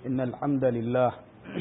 إن الحمد لله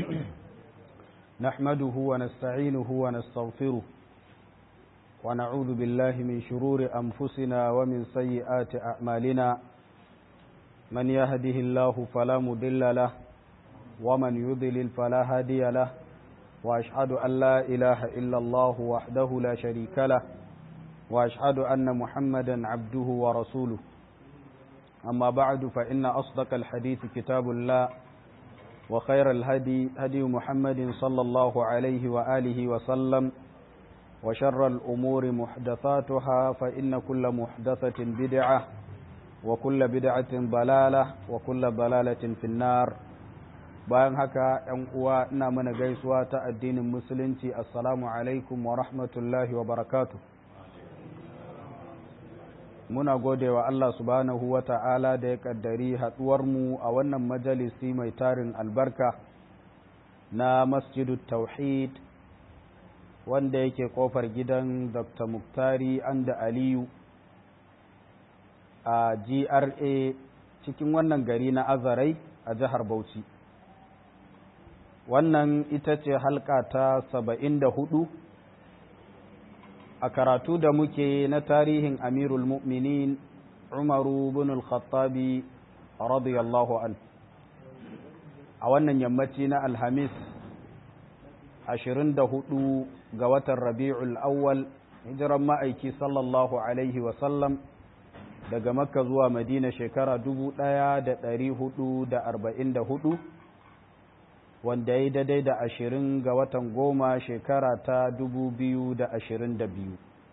نحمده ونستعينه ونستغفره ونعوذ بالله من شرور أنفسنا ومن سيئات أعمالنا من يهده الله فلا مضل له ومن يضلل فلا هادي له وأشهد أن لا إله إلا الله وحده لا شريك له وأشهد أن محمدا عبده ورسوله أما بعد فإن أصدق الحديث كتاب الله وخير الهدي هدي محمد صلى الله عليه وآله وسلم وشر الأمور محدثاتها فإن كل محدثة بدعة وكل بدعة ضلالة وكل ضلالة في النار bayan haka ‘yan uwa ina mana gaisuwa ta addinin musulunci assalamu alaikum wa rahmatullahi wa barakatu muna gode wa Allah subhanahu wa ta'ala da ya kaddari mu a wannan majalisi mai tarin albarka na masjidu tauhid wanda yake kofar gidan dr muktari anda aliyu a gra cikin wannan gari na azarai a jihar bauchi wannan ita ce halka ta saba'in da hudu a karatu da muke na tarihin amirul mu'minin umaru bin al-khattabi radiyallahu an a wannan yammaci na alhamis ashirin da hudu ga watan rabi'ul awwal hijiran ma'aiki sallallahu alaihi wasallam daga makka zuwa madina shekara dubu ɗaya da ɗari hudu da arba'in da hudu wanda ya yi daidai da ashirin ga watan goma shekara ta dubu biyu da ashirin da biyu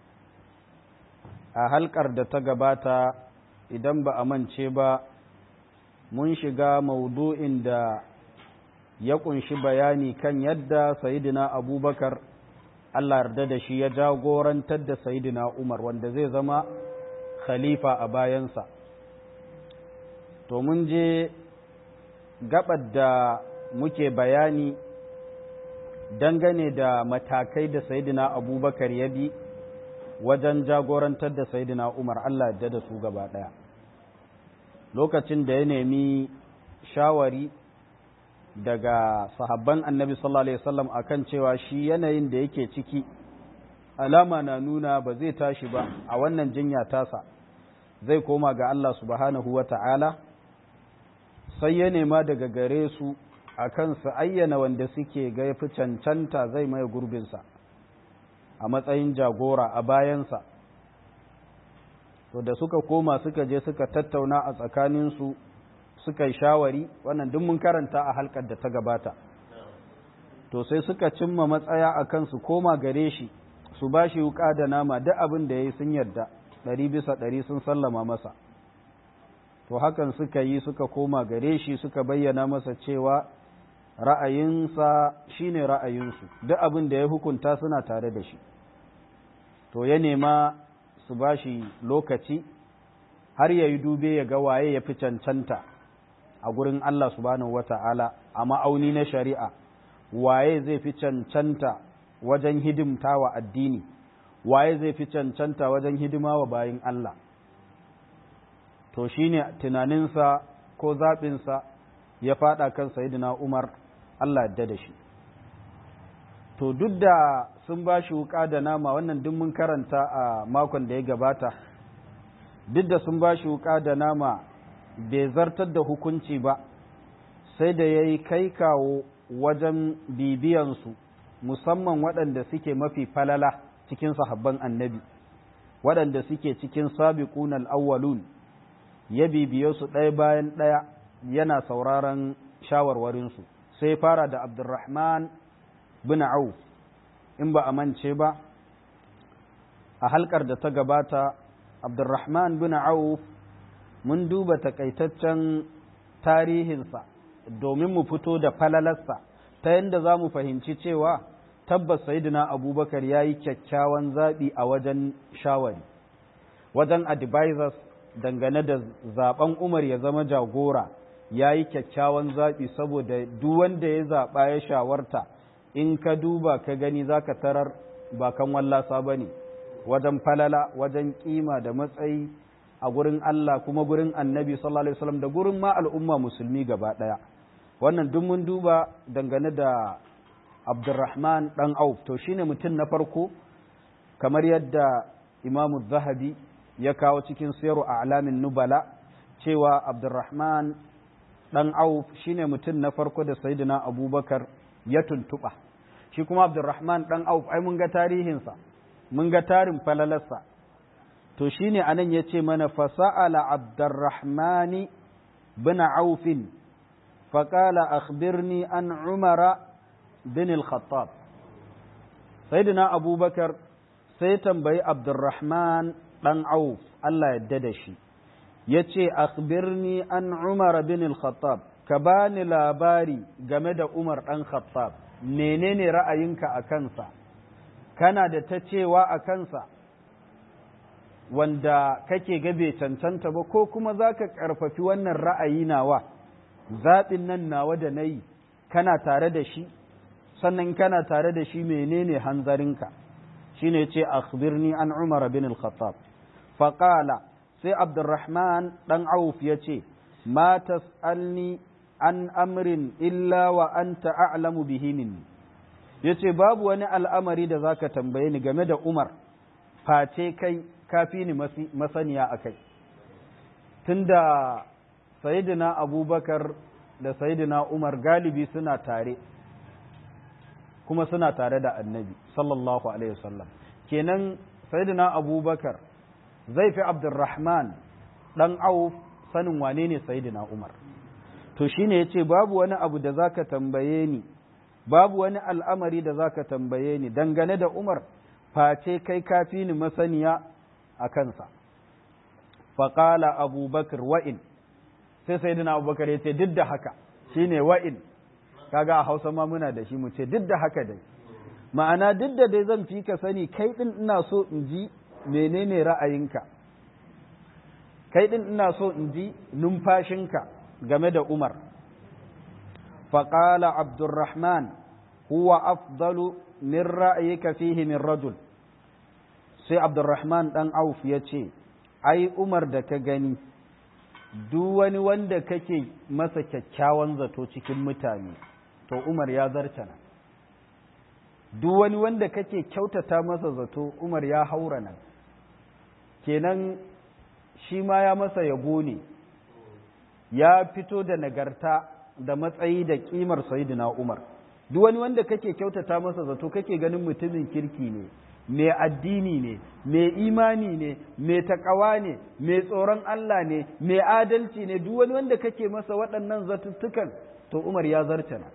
a halkar da ta gabata idan ba a mance ba mun shiga maudu'in da ya kunshi bayani kan yadda sayidina abubakar allah yarda da shi ya jagorantar da sayidina umar wanda zai zama khalifa a bayansa to mun je gabar da muke bayani dangane da matakai da sayidina abubakar ya bi wajen jagorantar da sayidina umar allah yadda da su gaba ɗaya lokacin da ya nemi shawari daga sahabban annabi sallallahu alaihi wasallam akan cewa shi yanayin da yake ciki alama na nuna ba zai tashi ba a wannan jinya tasa zai koma ga allah subhanahu wa ta'ala sai ya nema daga gare su a kan su ayyana wanda suke ga fi cancanta zai mai gurbinsa a matsayin jagora a bayansa to da suka koma suka je suka tattauna a tsakaninsu suka yi shawari wannan duk mun karanta a halkar da ta gabata to sai suka cimma matsaya a kan su koma gare shi su ba shi wuka da nama duk abin da ya yi sun yarda ɗari bisa ɗari sun sallama masa to hakan suka yi suka koma gare shi suka bayyana masa cewa ra'ayinsa shine ra'ayinsu duk abin da ya hukunta suna tare da shi to ya nema su ba shi lokaci har ya yi dube ya ga waye ya fi cancanta a gurin Allah subhanahu wata'ala a ma'auni na shari'a waye zai fi cancanta wajen hidimta wa addini waye zai fi cancanta wajen hidima wa bayin Allah to shine tunaninsa ko zaɓinsa ya faɗa kan sayidina Umar Allah yadda da shi to duk da sun ba shi wuƙa da nama wannan duk mun karanta a makon da ya gabata duk da sun ba shi wuƙa da nama bai zartar da hukunci ba sai da ya yi kai kawo wajen bibiyansu musamman waɗanda suke mafi falala cikin sahabban annabi waɗanda suke cikin sabiqun al-awwalun ya bibiye su ɗaya bayan ɗaya yana sauraron shawarwarinsu sai fara da abdurrahman bin auf in ba a mance ba a halkar da ta gabata abdurrahman bin auf mun duba takaitaccen tarihinsa domin mu fito da falalarsa ta yadda za mu fahimci cewa tabbas sayidina abubakar ya yi kyakkyawan zaɓi a wajen shawari wajen advisors dangane da zaben Umar ya zama jagora ya yi kyakkyawan zaɓi saboda duk wanda ya zaɓa ya shawarta in ka duba ka gani za ka tarar ba kan wallasa ba ne wajen falala wajen kima da matsayi a gurin Allah kuma gurin annabi sallallahu alaihi wasallam da gurin ma al'umma musulmi gaba ɗaya wannan duk mun duba dangane da abdurrahman ɗan auf to shine mutum na farko kamar yadda imamu zahabi ya kawo cikin sayarwa a alamin nubala cewa abdurrahman ɗan auf shine mutum na farko da sayidina abubakar ya tuntuɓa shi kuma abdurrahman ɗan auf ai mun ga tarihinsa mun ga tarin falalarsa to shine anan ya ce mana fasa'ala abdurrahmani bin aufin faƙala akhbirni an umara bin al-khattab sayyidina abubakar sai tambayi abdurrahman ɗan auf Allah yadda da shi ya ce akhbirni an umar bin al-khattab ka bani labari game da umar ɗan khattab menene ra'ayinka a kansa kana da ta cewa a kansa wanda kake gabe cancanta ba ko kuma za ka ƙarfafi wannan ra'ayi nawa zaɓin nan nawa da na yi kana tare da shi sannan kana tare da shi menene hanzarinka shi ne ce akhbirni an umar bin al-khattab faƙala sai abdurrahman ɗan auf ya ce ma tas'alni an amrin illa wa anta a'lamu bihi minni yace babu wani al'amari da zaka tambaye ni game da Umar face kai kafi ni masaniya akai tunda sayyidina Abubakar da sayyidina Umar galibi suna tare kuma suna tare da Annabi sallallahu alaihi wasallam kenan sayyidina Abubakar zai fi Abdurrahman dan Auf sanin wane ne sayyidina Umar to shine yace babu wani abu da zaka tambaye ni babu wani al'amari da zaka tambaye ni dangane da Umar face kai kafi ni masaniya a kansa faƙala abubakar wa'in sai sai dina abubakar ya ce duk da haka shine wa'in kaga a hausa ma muna da shi mu ce duk da haka dai ma'ana duk da dai zan fi ka sani kai ɗin ina so in ji menene ra'ayinka kai ɗin ina so in ji numfashinka game da Umar. Faƙala Abdurrahman, huwa afdalu min ra'ayika fihi min rajul. Sai Abdurrahman ɗan Auf ya ce, Ai, Umar da ka gani, duk wani wanda kake masa kyakkyawan zato cikin mutane, to Umar ya zarta nan. Duk wani wanda kake kyautata masa zato, Umar ya haura nan. Kenan shi ma ya masa yabo ne. ya fito da nagarta da matsayi da kimar sayidina Umar duk wani wanda kake kyautata masa zato kake ganin mutumin kirki ne mai addini ne mai imani ne mai takawa ne mai tsoron Allah ne mai adalci ne duk wani wanda kake masa waɗannan zatuttukan to Umar ya zartana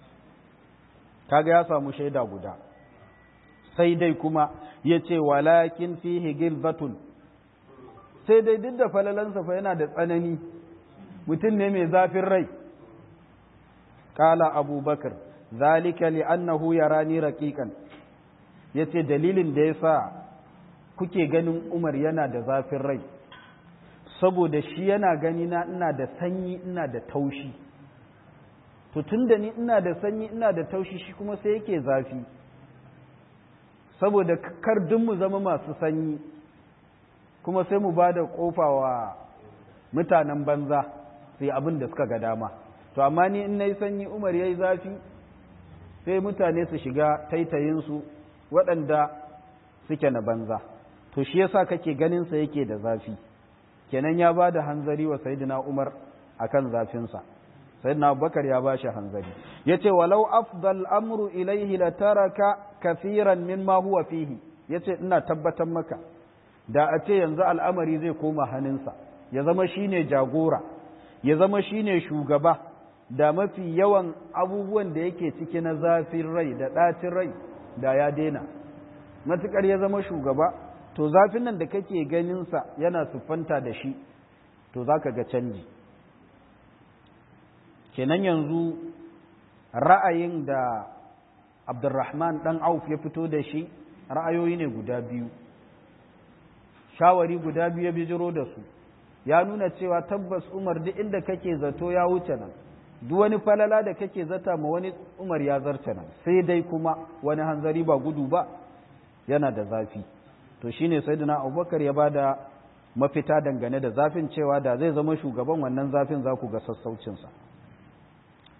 kaga ya samu shaida guda sai dai kuma ya ce walakin fihi gilbatun sai dai duk da falalansa fa yana da tsanani mutum ne mai zafin rai kala abubakar zalika li'annahu yarani raqiqan yace dalilin da yasa kuke ganin Umar yana da zafin rai saboda shi yana gani na ina da sanyi ina da taushi to tunda ni ina da sanyi ina da taushi shi kuma sai yake zafi saboda kar duk mu zama masu sanyi kuma sai mu ba da kofa wa mutanen banza sai abin da suka ga dama to amma ni in nayi sanyi Umar yayi zafi sai mutane su shiga taitayinsu waɗanda suke na banza to shi yasa kake ganin sa yake da zafi kenan ya ba da hanzari wa sayyidina Umar akan zafinsa sayyidina Abubakar ya ba shi hanzari yace walau afdal amru ilaihi la taraka kafiran mimma huwa fihi yace ina tabbatar maka da a ce yanzu al'amari zai koma hannunsa ya zama shine jagora ya zama shine shugaba da mafi yawan abubuwan da yake ciki na zafin rai da ɗacin rai da ya daina matuƙar ya zama shugaba to zafin nan da kake ganinsa yana siffanta da shi to za ka ga canji kenan yanzu ra'ayin da abdurrahman ɗan auf ya fito da shi ra'ayoyi ne guda biyu shawari guda biyu ya bijiro da su ya nuna cewa tabbas umar duk inda kake zato ya wuce nan duk wani falala da kake zata ma wani umar ya zarce nan sai dai kuma wani hanzari ba gudu ba yana da zafi to shine sayyidina abubakar ya bada mafita dangane da zafin cewa da zai zama shugaban wannan zafin za ku ga sassaucinsa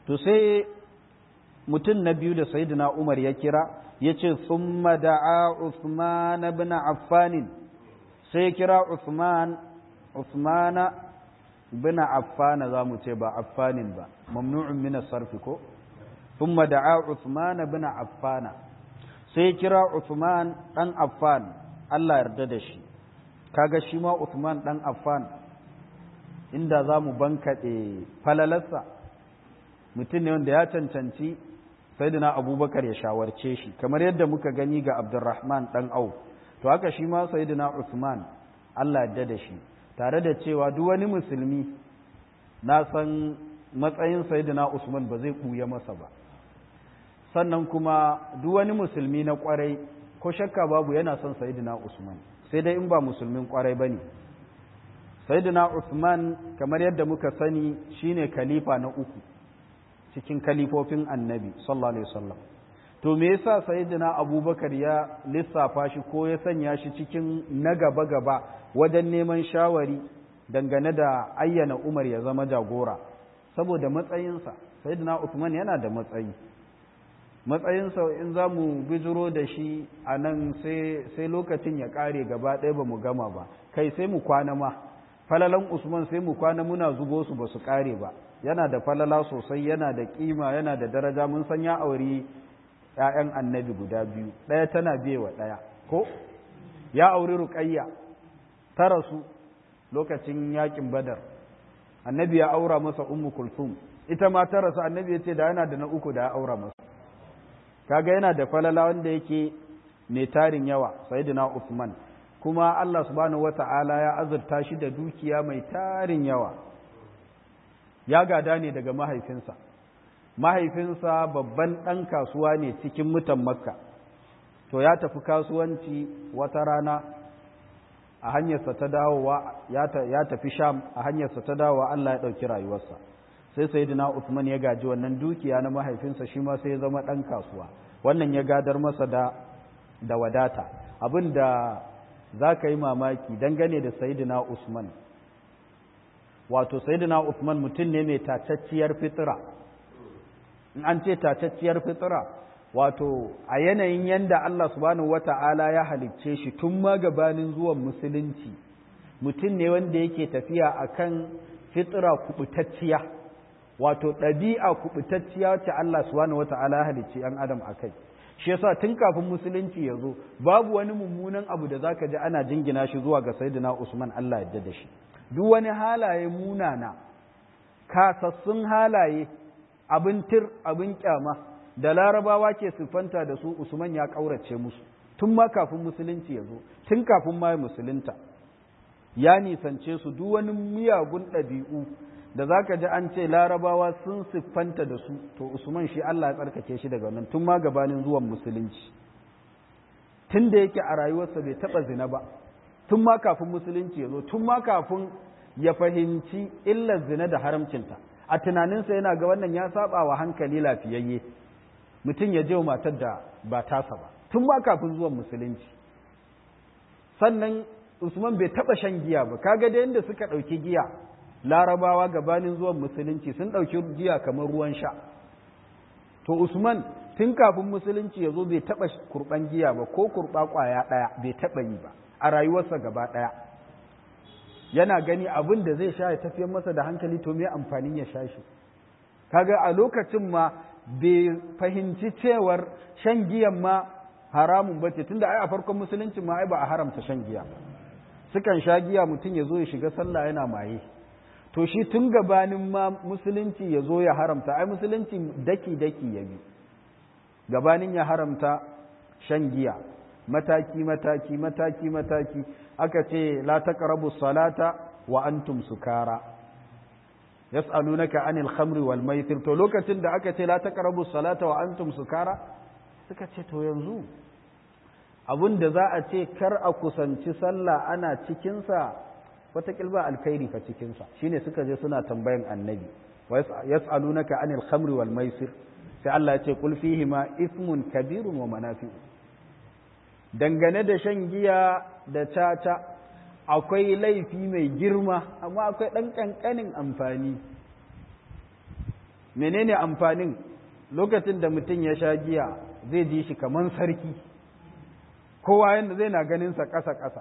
to sai mutum na biyu da sayyidina Umar ya kira ya ce summa da'a Uthman ibn Affan sai ya kira Uthman Uthmana ibn Affan za mu ce ba Affanin ba mamnu'un min as-sarf ko thumma da'a Uthman ibn Affan sai ya kira Uthman dan Affan Allah yarda da shi kaga shi ma Uthman dan Affan inda za mu bankaɗe falalarsa mutum ne wanda ya cancanci sayyidina abubakar ya shawarce shi kamar yadda muka gani ga abdurrahman dan au to haka shi ma sayyidina usman allah yadda da shi tare da cewa duk wani musulmi na san matsayin sayyidina usman ba zai ɓuya masa ba sannan kuma duk wani musulmi na kwarai ko shakka babu yana son sayyidina usman sai dai in ba musulmin kwarai ba ne sayyidina usman kamar yadda muka sani shine khalifa na uku cikin kalifofin annabi sallallahu alaihi wasallam to me yasa sayyidina abubakar ya lissafa shi ko ya sanya shi cikin na gaba gaba wajen neman shawari dangane da ayyana umar ya zama jagora saboda matsayinsa sayyidina usman yana da matsayi matsayinsa in za mu bijiro da shi a nan sai lokacin ya kare gaba ɗaya ba mu gama ba kai sai mu kwana ma falalan usman sai mu kwana muna zubo su ba su kare ba yana da falala sosai yana da kima yana da daraja mun san ya auri ‘ya'yan annabi guda biyu ɗaya tana bewa ɗaya ko ya auri ruƙayya ta rasu lokacin yakin badar annabi ya aura masa ummu kulsum ita ma ta rasu annabi ya ce da yana da na uku da ya aura masa kaga yana da falala wanda yake mai tarin yawa sayyidina Uthman kuma Allah subhanahu wata'ala ya azurta shi da dukiya mai tarin yawa ya gada ne daga mahaifinsa mahaifinsa babban ɗan kasuwa ne cikin mutan makka to ya tafi kasuwanci wata rana a hanyarsa ta dawowa ya tafi sham a hanyarsa ta dawowa Allah ya ɗauki rayuwarsa sai sayyidina Uthman ya gaji wannan dukiya na mahaifinsa shi ma sai ya zama ɗan kasuwa wannan ya gadar masa da da wadata abin da za ka yi mamaki dangane da sayyidina Usman wato sayyidina Usman mutum ne mai tacacciyar fitira in an ce tacacciyar fitira wato a yanayin yanda Allah subhanahu wata'ala ya halicce shi tun ma gabanin zuwan musulunci mutum ne wanda yake tafiya akan fitira kubutacciya wato ɗabi'a kubutacciya wacce Allah subhanahu wata'ala ya halicce ‘yan adam a kai shi yasa tun kafin musulunci ya zo babu wani mummunan abu da zaka ji ana jingina shi zuwa ga sayyidina Usman Allah yadda da shi duk wani halaye munana kasassun halaye abin tir abin kyama da larabawa ke siffanta da su Usman ya kaurace musu tun ma kafin musulunci ya zo tun kafin ma musulunta ya nisance su duk wani miyagun ɗabi'u da za ka ji an ce larabawa sun siffanta da su to usman shi Allah ya tsarkake shi daga wannan tun ma gabanin zuwan musulunci tun da yake a rayuwarsa bai taɓa zina ba tun ma kafin musulunci ya zo tun ma kafin ya fahimci illar zina da haramcinta a tunaninsa yana ga wannan ya saba wa hankali lafiyayye mutum ya je wa matar da ba tasa ba tun ma kafin zuwan musulunci sannan usman bai taɓa shan giya ba kaga da yadda suka ɗauki giya larabawa gabanin zuwan musulunci sun ɗauki giya kamar ruwan sha to usman tun kafin musulunci ya zo bai taɓa kurɓan giya ba ko kurɓa ƙwaya ɗaya bai taɓa yi ba a rayuwarsa gaba ɗaya yana gani abin da zai sha ya tafiyar masa da hankali to me amfanin ya sha shi kaga a lokacin ma bai fahimci cewar shan giyan ma haramun bace tunda ai a farkon musulunci ma ai ba a haramta shan giya ba sukan sha giya mutum ya zo ya shiga sallah yana maye to shi tun gabanin ma musulunci ya zo ya haramta ai musulunci daki-daki ya bi gabanin ya haramta shan giya mataki mataki mataki mataki aka ce la taqrabu salata wa antum sukara yas'alunaka anil khamri wal maisir to lokacin da aka ce la taqrabu salata wa antum sukara suka ce to yanzu abin da za a ce kar a kusanci sallah ana cikinsa wataƙil ba alkhairi fa cikinsa shine suka je suna tambayan annabi wa yas'alunaka anil khamri wal maisir sai Allah ya ce qul fihi ma ismun kabirun wa manafi'u dangane da shan giya da caca akwai laifi mai girma amma akwai ɗan ƙanƙanin amfani menene amfanin lokacin da mutum ya sha giya zai ji shi kaman sarki kowa yadda zai na ganinsa ƙasa-ƙasa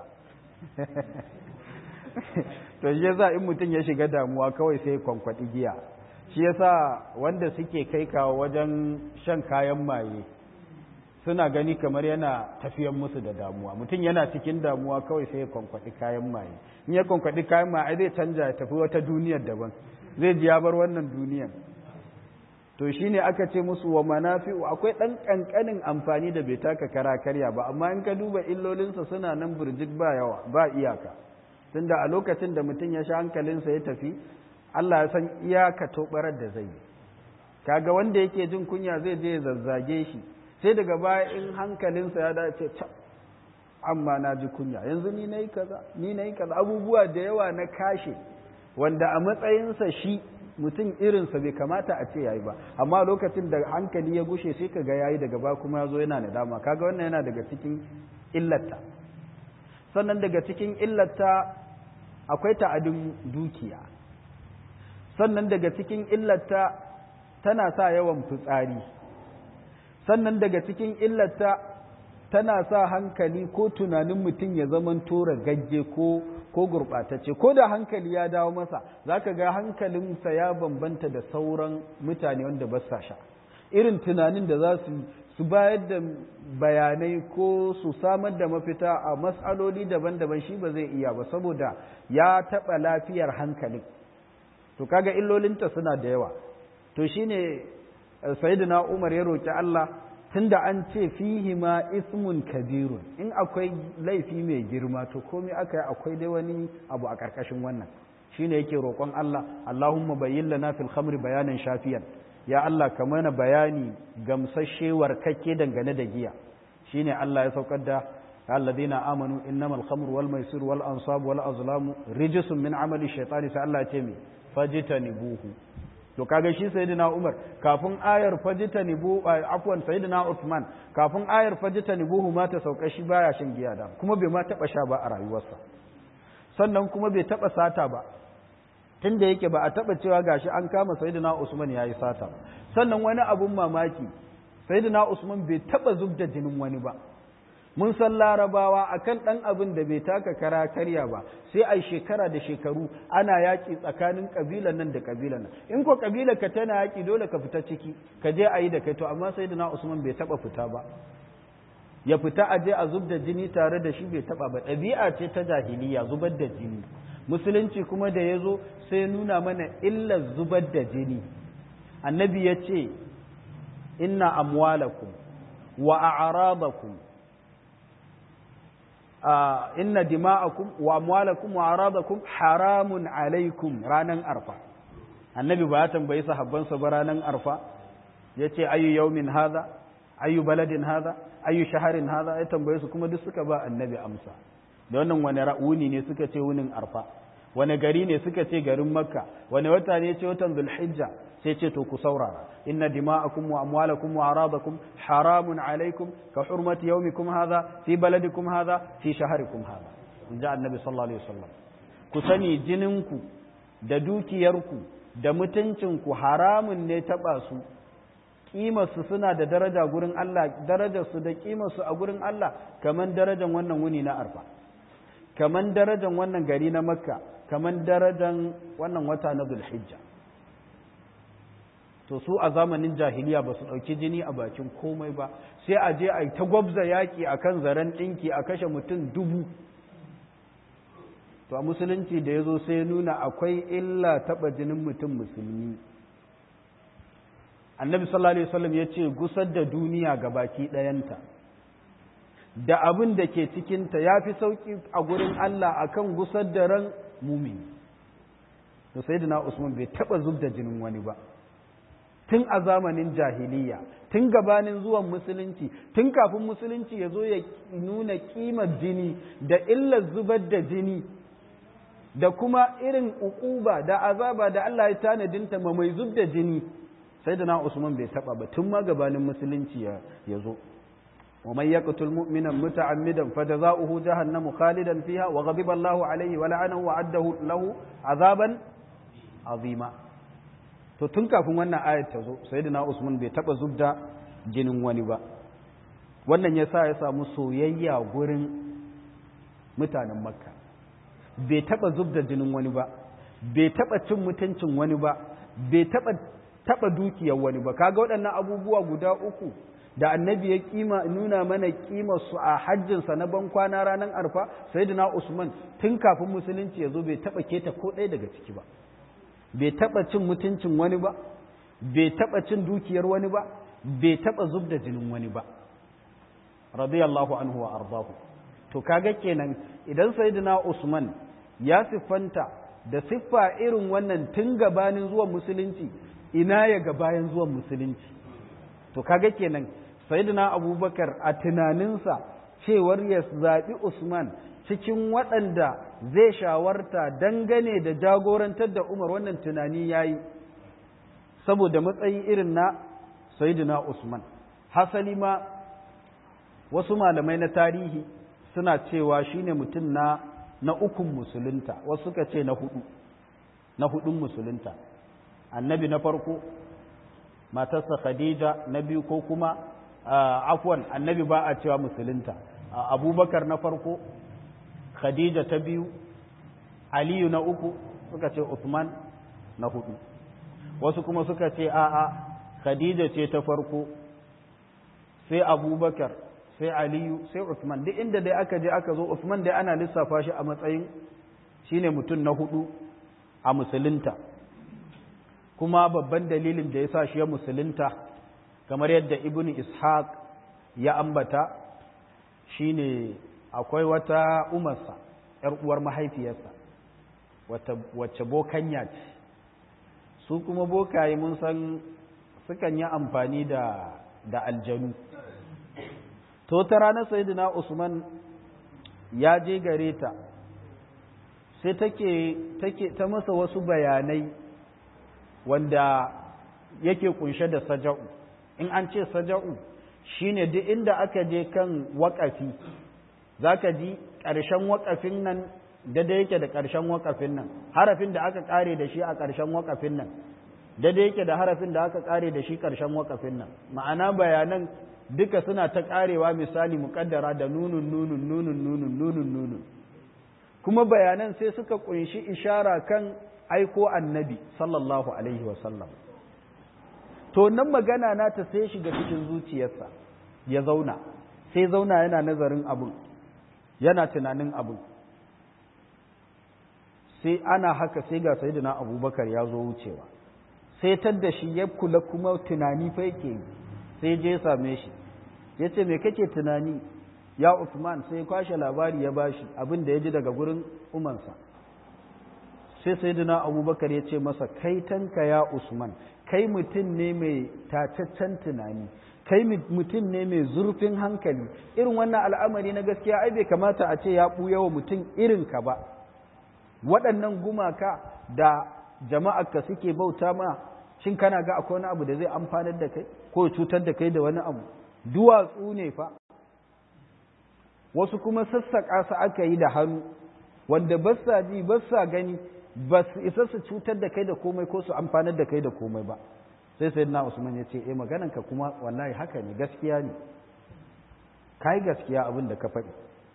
to shi yasa in mutum ya shiga damuwa kawai sai kwankwaɗi giya shi yasa wanda suke kai kawo wajen shan kayan maye suna gani kamar yana tafiyan musu da damuwa mutum yana cikin damuwa kawai sai ya kwankwaɗi kayan maye in ya kwankwaɗi kayan maye zai canja ya tafi wata duniyar daban zai ji ya bar wannan duniyar to shine aka ce musu wa manafi'u akwai ɗan ƙanƙanin amfani da bai taka kara karya ba amma in ka duba illolinsa suna nan burjik ba yawa ba iyaka tunda a lokacin da mutum ya sha hankalinsa ya tafi Allah ya san iyaka tobarar da zai yi kaga wanda yake jin kunya zai je ya zazzage shi sai daga baya in hankalinsa ya dace ta amma na ji kunya yanzu ni nayi kaza ni nayi kaza abubuwa da yawa na kashe wanda a matsayinsa shi mutum irinsa bai kamata a ce yayi ba amma lokacin da hankali ya gushe sai kaga yayi daga ba kuma ya zo yana nadama kaga wannan yana daga cikin illata sannan daga cikin illata akwai ta'adin dukiya sannan daga cikin illata tana sa yawan fitsari sannan daga cikin illata tana sa hankali ko tunanin mutum ya zaman tora gagge ko ko gurɓatacce ko da hankali ya dawo masa za ka ga hankalinsa ya bambanta da sauran mutane wanda ba sa sha irin tunanin da za su su bayar da bayanai ko su samar da mafita a matsaloli daban-daban shi ba zai iya ba saboda ya taɓa lafiyar hankalin to kaga illolinta suna da yawa to shine sayyidina Umar ya roki Allah tunda an ce fihi ma ismun kabirun in akwai laifi mai girma to komai aka yi akwai dai wani abu a ƙarƙashin wannan shine yake roƙon Allah Allahumma bayyin lana fil khamri bayanan shafiyan ya Allah ka mana bayani gamsashe warkakke dangane da giya shine Allah ya saukar da alladhina amanu innamal khamru wal maisir wal ansab wal azlamu rijsun min amali shaytani sai Allah ya ce me fajtanibuhu to kaga shi sayyidina Umar kafin ayar fajtanibu afwan sayyidina Uthman kafin ayar fajtanibuhu ma ta sauka shi baya shan giya da kuma bai ma taba sha ba a rayuwarsa sannan kuma bai taba sata ba tunda yake ba a taba cewa gashi an kama sayyidina Usman yayi sata sannan wani abun mamaki sayyidina Usman bai taba zubda jinin wani ba mun san larabawa akan ɗan abin da bai taka kara karya ba sai ai shekara da shekaru ana yaƙi tsakanin ƙabilan nan da ƙabilan nan in ko ƙabilar ka tana yaƙi dole ka fita ciki ka je a yi da kai to amma sai da na usman bai taɓa fita ba ya fita a je a zub da jini tare da shi bai taɓa ba ɗabi'a ce ta jahiliya zubar da jini musulunci kuma da ya zo sai nuna mana illar zubar da jini annabi ya ce inna amwalakum wa a'radakum inna dima'akum wa amwalakum wa aradakum haramun alaikum ranan arfa annabi ba ya tambayi sahabbansa ba ranan arfa yace ayu yawmin hadha ayu baladin hadha ayu shaharin hadha ya tambaye su kuma duk suka ba annabi amsa da wannan wani ra'uni ne suka ce wunin arfa wani gari ne suka ce garin makka wani wata ne ce watan zulhijja sai ce to ku saurara inna dima'akum wa amwalakum wa aradakum haramun alaikum ka hurmati yawmikum hadha fi baladikum hadha fi shaharikum hadha inja annabi sallallahu alaihi wasallam ku sani jininku da dukiyarku da mutuncinku haramun ne taba su kimarsu suna da daraja gurin Allah darajarsu da kimarsu a gurin Allah kaman darajan wannan wuni na arfa kaman darajan wannan gari na makka kaman darajan wannan wata na zulhijja to su a zamanin jahiliya ba su ɗauki jini a bakin komai ba sai a je a yi ta gwabza yaƙi a kan zaren ɗinki a kashe mutum dubu to a musulunci da ya zo sai nuna akwai illa taɓa jinin mutum musulmi annabi sallallahu alaihi wasallam ya ce gusar da duniya ga baki ɗayanta da abin da ke cikinta ya fi sauƙi a gurin Allah akan gusar da ran mumini to sai usman bai taɓa zub da jinin wani ba tun a zamanin jahiliya tun gabanin zuwan musulunci tun kafin musulunci ya zo ya nuna kimar jini da illar zubar da jini da kuma irin ukuba da azaba da Allah ya tanadinta ma mai zub da jini sai da na Usman bai taba ba tun ma gabanin musulunci ya zo wa man yaqtul mu'mina muta'ammidan fajaza'uhu jahannamu khalidan fiha wa ghadiba Allahu alayhi wa la'anahu wa addahu lahu azaban azima to tun kafin wannan ayat ta zo sayyidina usman bai taba zubda jinin wani ba wannan ya sa ya samu soyayya gurin mutanen makka bai taba zubda jinin wani ba bai taba cin mutuncin wani ba bai taba taba dukiyar wani ba kaga waɗannan abubuwa guda uku da annabi ya kima nuna mana kimar su a hajjinsa na ban kwana ranar arfa sayyidina usman tun kafin musulunci ya zo bai taba keta ko ɗaya daga ciki ba bai taba cin mutuncin wani ba bai taba cin dukiyar wani ba bai taba zub da jinin wani ba radiyallahu anhu wa ardahu to kaga kenan idan sayyidina usman ya siffanta da siffa irin wannan tun gabanin zuwan musulunci ina ya ga bayan zuwan musulunci to kaga kenan sayyidina abubakar a tunaninsa cewar ya zaɓi usman cikin waɗanda zai shawarta dangane da jagorantar da umar wannan tunani ya yi saboda matsayi irin na sayyidina usman hasali ma wasu malamai na tarihi suna cewa shine mutum na na ukun musulunta wasu suka ce na hudu na hudun musulunta annabi na farko matarsa khadija na biyu ko kuma afwan annabi ba a cewa musulunta abubakar na farko khadija ta biyu aliyu na uku suka ce usman na hudu wasu kuma suka ce a'a khadija ce ta farko sai abubakar sai aliyu sai usman duk inda dai aka je aka zo usman dai ana lissafa shi a matsayin shine mutum na hudu a musulunta kuma babban dalilin da ya sa shi ya musulunta kamar yadda ibn ishaq ya ambata shine akwai wata umarsa ‘yar uwar mahaifiyarsa wacce bokanya ce su kuma bokaye mun san sukan yi amfani da da aljanu to ta ranar sayidina usman ya je gare ta sai take take ta masa wasu bayanai wanda yake kunshe da saja'u in an ce saja'u shine duk inda aka je kan waƙafi zaka ji ƙarshen waƙafin nan daidai yake da ƙarshen waƙafin nan harafin da aka ƙare da shi a ƙarshen waƙafin nan daidai yake da harafin da aka ƙare da shi ƙarshen waƙafin nan ma'ana bayanan duka suna ta ƙarewa misali muƙaddara da nunun nunun nunun nunun nunun nunun kuma bayanan sai suka ƙunshi ishara kan aiko annabi sallallahu alaihi wasallam to nan magana na ta sai shiga cikin zuciyarsa ya zauna sai zauna yana nazarin abin yana tunanin abin sai ana haka sai ga sayyidina abubakar ya zo wucewa sai tadda shi ya kula kuma tunani fa yake yi sai je same shi ya ce me kake tunani ya Usman sai kwashe labari ya bashi abin da ya ji daga gurin umansa sai sayyidina abubakar ya ce masa kai tanka ya Usman kai mutum ne mai tataccen tunani kai mutum ne mai zurfin hankali irin wannan al'amari na gaskiya ai bai kamata a ce ya ɓuya wa mutum irin ka ba waɗannan gumaka da jama'arka suke bauta ma shin kana ga akwai wani abu da zai amfanar da kai ko cutar da kai da wani abu duwatsu ne fa wasu kuma sassaƙa su aka yi da hannu wanda ba sa ji ba sa gani ba su isa su cutar da kai da komai ko su amfanar da kai da komai ba sai sai na usman ya ce eh maganarka kuma wallahi haka ne gaskiya ne kai gaskiya abin da ka faɗi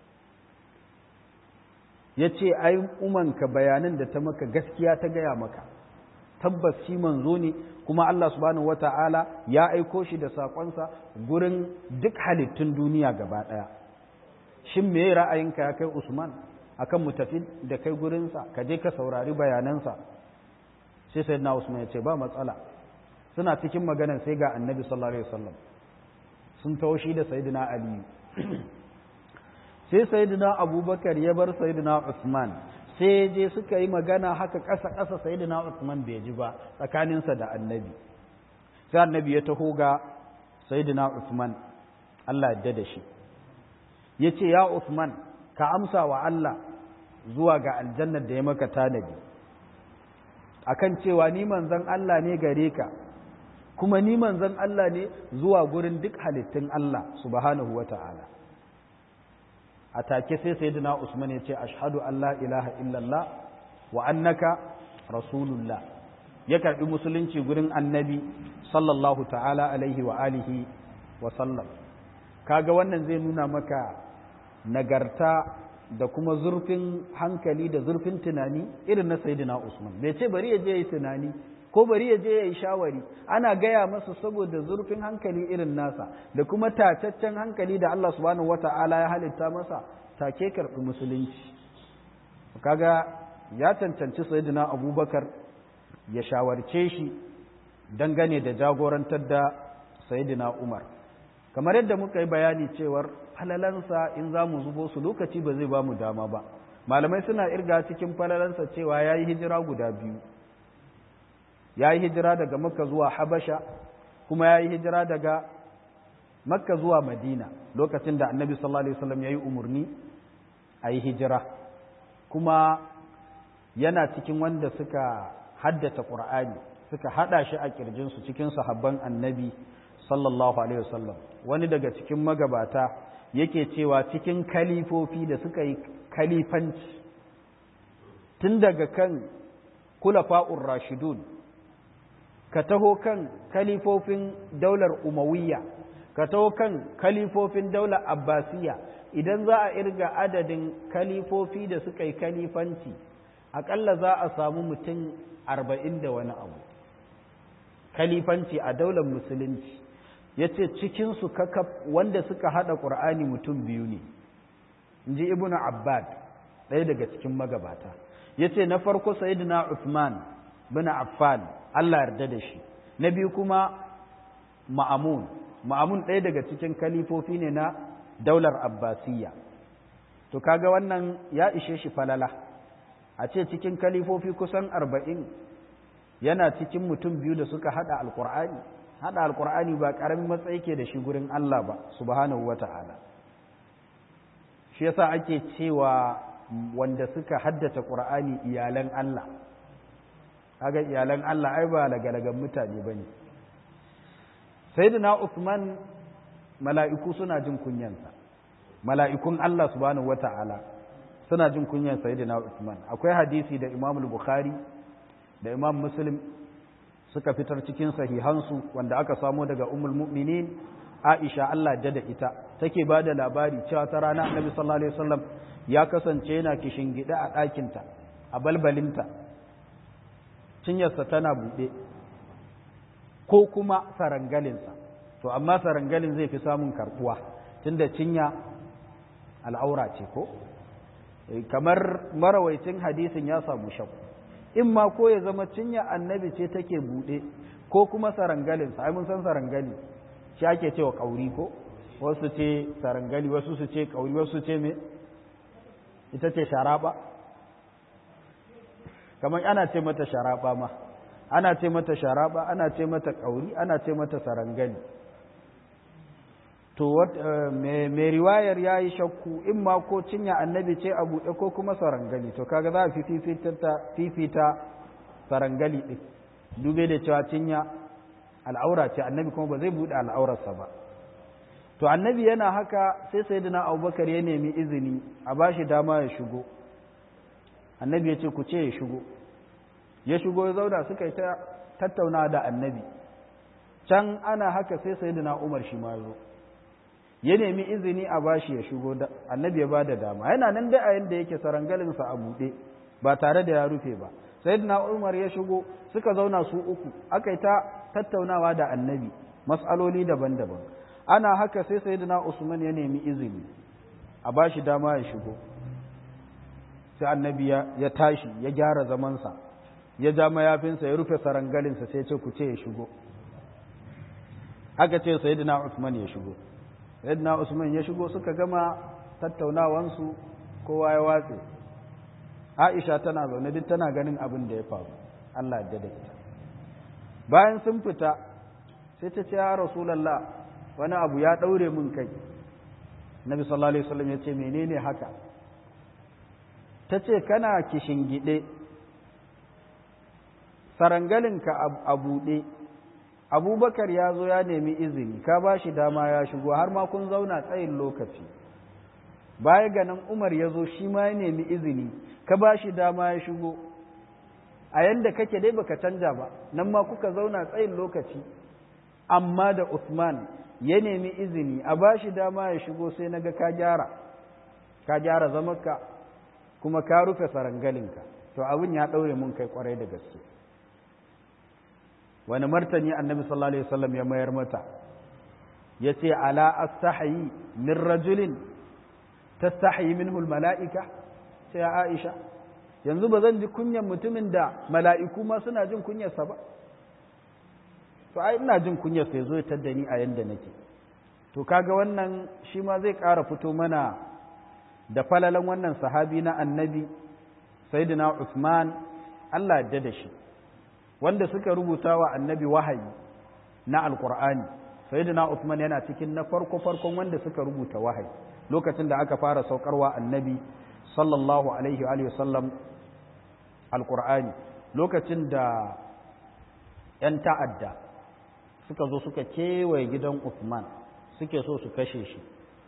ya ce ai umanka bayanan da ta maka gaskiya ta gaya maka tabbas shi manzo ne kuma Allah subhanahu wata'ala ya aiko shi da saƙonsa gurin duk halittun duniya gaba ɗaya shin me ra'ayinka ya kai usman akan mu tafi da kai gurinsa ka je ka saurari bayanansa sai sayyidina usman ya ce ba matsala suna cikin maganan sai ga annabi sallallahu alaihi wasallam sun taushi da sayyidina ali sai sayyidina abubakar ya bar sayyidina usman sai je suka yi magana haka ƙasa ƙasa sayyidina usman bai ji ba tsakaninsa da annabi sai annabi ya taho ga sayyidina usman Allah ya da shi ya ce ya usman ka amsa wa Allah zuwa ga aljannar da ya maka tanadi akan cewa ni manzon Allah ne gare ka kuma ni manzon Allah ne zuwa gurin duk halittun Allah subhanahu wa ta'ala a take sai sayyidina Usman ya ce ashhadu an la ilaha illallah wa annaka rasulullah ya karbi musulunci gurin annabi sallallahu ta'ala alaihi wa alihi wa sallam kaga wannan zai nuna maka nagarta da kuma zurfin hankali da zurfin tunani irin na sayyidina Usman bai ce bari ya je yi tunani ko bari ya je ya yi shawari ana gaya masa saboda zurfin hankali irin nasa da kuma tataccen hankali da Allah subhanahu wata'ala ya halitta masa take karɓi musulunci kaga ya cancanci sayyidina Abubakar ya shawarce shi dangane da jagorantar da sayyidina Umar kamar yadda muka yi bayani cewar falalansa in za mu zubo su lokaci ba zai ba mu dama ba malamai suna irga cikin falalansa cewa ya yi hijira guda biyu ya yi hijira daga makka zuwa habasha kuma ya yi hijira daga makka zuwa madina lokacin da annabi sallallahu alaihi wasallam ya yi umarni a yi hijira kuma yana cikin wanda suka haddace ƙur'ani suka haɗa shi a ƙirjinsu cikin sahabban annabi sallallahu alaihi wasallam wani daga cikin magabata yake cewa cikin kalifofi da suka yi kalifanci tun daga kan kulafa'ur rashidun ka taho kan kalifofin daular umawiyya ka taho kan kalifofin daular abbasiyya idan za a irga adadin kalifofi da suka yi kalifanci aƙalla za a samu mutum arba'in da wani abu kalifanci a daular musulunci ya ce cikinsu kakaf wanda suka haɗa ƙur'ani mutum biyu ne in ji ibn abbad ɗaya daga cikin magabata ya ce na farko sayidina uthman bin affan allah yarda da shi na biyu kuma ma'amun ma'amun ɗaya daga cikin kalifofi ne na daular abbasiyya to kaga wannan ya ishe shi falala a ce cikin kalifofi kusan arba'in yana cikin mutum biyu da suka haɗa alƙur'ani haɗa alƙur'ani ba ƙaramin matsayi ke da shi gurin Allah ba subhanahu wa ta'ala shi yasa ake cewa wanda suka haddace ƙur'ani iyalan Allah kaga iyalan Allah ai ba lagalagan mutane bane sayyidina Uthman mala'iku suna jin kunyansa mala'ikun Allah subhanahu wa ta'ala suna jin kunyan sayyidina Uthman akwai hadisi da Imam Bukhari da Imam Muslim suka fitar cikin sahihansu wanda aka samo daga ummul mu'minin Aisha Allah da da ita take ba da labari cewa ta rana Annabi sallallahu alaihi wasallam ya kasance yana gida a ɗakinta a balbalinta cinyarsa tana buɗe ko kuma sarangalinsa to amma sarangalin zai fi samun karɓuwa tunda cinya al'aura ce ko kamar marawaicin hadisin ya samu shakku in ma ko ya zama cinya annabi ce take buɗe ko kuma sarangalinsa ai mun san sarangali shi ake cewa ƙauri ko wasu ce sarangali wasu su ce ƙauri wasu ce me ita ce sharaba kamar ana ce mata sharaba ma ana ce mata sharaba ana ce mata ƙauri ana ce mata sarangali to mai riwayar ya yi shakku in ma ko cinya annabi ce a buɗe ko kuma sarangali to kaga za a fi fifita sarangali ɗin dube da cewa cinya al'aura ce annabi kuma ba zai buɗe al'aurarsa ba to annabi yana haka sai sai dina abubakar ya nemi izini a ba shi dama ya shigo annabi ya ce ku ce ya shigo ya shigo ya zauna suka yi ta tattauna da annabi can ana haka sai sai dina umar shi ma zo ya nemi izini a bashi ya shigo da annabi ya bada dama yana nan da a yanda yake sarangalinsa a buɗe ba tare da ya rufe ba sayyidina umar ya shigo suka zauna su uku aka yi ta tattaunawa da annabi mas'aloli daban-daban ana haka sai sayyidina usman ya nemi izini a bashi dama ya shigo sai annabi ya tashi ya gyara zamansa ya ja mayafinsa ya rufe sarangalinsa sai ce ku ce ya shigo aka ce sayyidina usman ya shigo yadda usman ya shigo suka gama tattaunawansu kowa ya watse aisha tana zaune duk tana ganin abin da ya faru allah da ita bayan sun fita sai ta ce ya rasulallah wani abu ya ɗaure min kai nabi sallallahu alaihi wasallam ya ce menene haka ta ce kana gide sarangalinka a buɗe abubakar ya zo ya nemi izini ka ba shi dama ya shigo har ma kun zauna tsayin lokaci baya ga nan umar ya zo shi ma ya nemi izini ka ba shi dama ya shigo a yanda kake dai baka canja ba nan ma kuka zauna tsayin lokaci amma da Usman ya nemi izini a bashi dama ya shigo sai naga ka gyara ka gyara zamanka kuma ka rufe sarangalinka to abin ya ɗaure mun kai kwarai da gaske wani martani annabi sallallahu alaihi wasallam ya mayar mata ya ce ala astahayi min rajulin tastahayi minhu mala'ika sai aisha yanzu ba zan ji kunyan mutumin da mala'iku ma suna jin kunyarsa ba to ai ina jin kunyarsa ya zo ya tadda ni a yanda nake to kaga wannan shi ma zai ƙara fito mana da falalan wannan sahabi na annabi sayyidina Usman Allah ya da shi wanda suka rubuta wa annabi wahayi na alkur'ani sayyidina Usman yana cikin na farko farkon wanda suka rubuta wahayi lokacin da aka fara saukarwa annabi sallallahu alaihi wa sallam alkur'ani lokacin da ‘yan ta'adda suka zo suka kewaye gidan Usman suke so su kashe shi